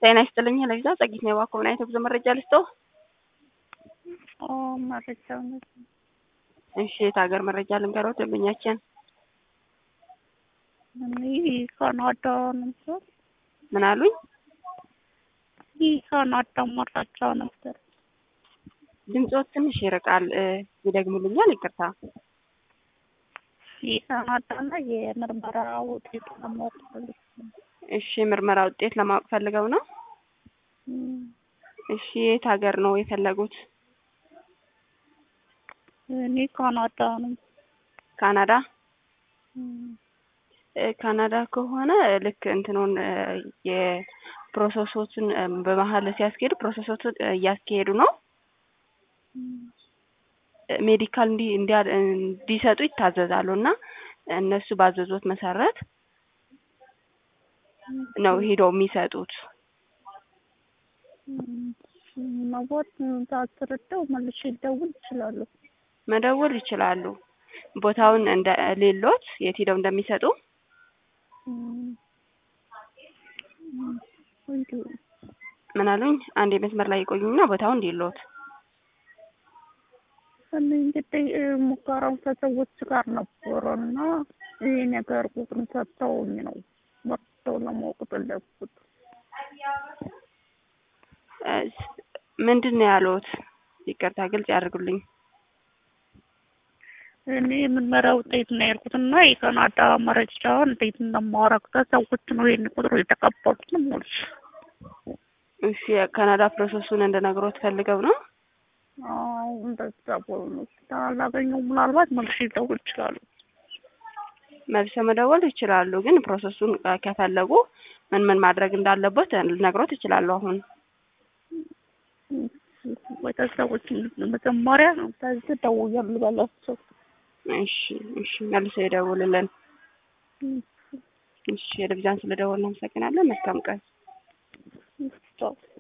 ጤና ይስጥልኝ ለቪዛ ጸጊት ነው የባኮ ምን አይነት ጉዞ መረጃ ልስጠው? መረጃው እሺ የት ሀገር መረጃ ልንገረው ደንበኛችን? ይህ ካናዳ ነበር። ምን አሉኝ? ይህ ካናዳ መረጃ ነበር። ድምፆት ትንሽ ይርቃል። ይደግሙልኛል? ይቅርታ። የካናዳና የምርመራ ውጤት ለማወቅ ፈልጌ ነው። እሺ የምርመራ ውጤት ለማወቅ ፈልገው ነው? እም፣ እሺ የት ሀገር ነው የፈለጉት? እኔ ካናዳ ነው። ካናዳ? እም፣ እ፣ ካናዳ ከሆነ ልክ እንትኑን እ፣ የፕሮሰሶችን እ፣ በመሀል ሲያስኬዱ ፕሮሰሶችን እ፣ እያስኬዱ ነው እም፣ ሜዲካል እንዲ እንዲያ- እንዲሰጡ ይታዘዛሉ እና እነሱ ባዘዙት መሰረት ነው ሄደው የሚሰጡት። እም፣ መቦት ታስረዳው መልሼ ልደውል እችላለሁ። መደወል ይችላሉ። ቦታውን እንደ ሌሎት የት ሄደው እንደሚሰጡ እም፣ እም፣ እንዲሁ ምን አሉኝ? አንድ የመስመር ላይ ይቆዩና ቦታውን ሌሎት እኔ እንግዲህ እ፣ ሙከራው ከሰዎች ጋር ነበረ እና ይህ ነገር ቁጥር ሰጥተውኝ ነው መርተው ለማወቅ ፈለግኩት። እ፣ ምንድን ነው ያሉት? ይቅርታ ግልጽ ያደርጉልኝ። እኔ የምርመራ ውጤት ነው ያልኩት እና የካናዳ መረጃ እንዴት እንደማወራቅ ከሰዎች ነው ይህን ቁጥሩ የተቀበሉት ነው የምልሽ። እሺ የካናዳ ፕሮሰሱን እንደነግሮት ፈልገው ነው? አዎ እንደዛ ብሎ ነው ስላላገኘው ምናልባት መልሼ ልደውል እችላለሁ። መልሰው መደወል ይችላሉ። ግን ፕሮሰሱን እ፣ ከፈለጉ ምን ምን ማድረግ እንዳለበት ልነግሮት ይችላሉ። አሁን ወይ ከሰዎች መጀመሪያ ከዚህ ደውዬ ልበላቸው። እሺ እሺ መልሰው ይደውልልን። እሺ የደብዛን ስለደወልን እናመሰግናለን። መልካም ቀን። ቻው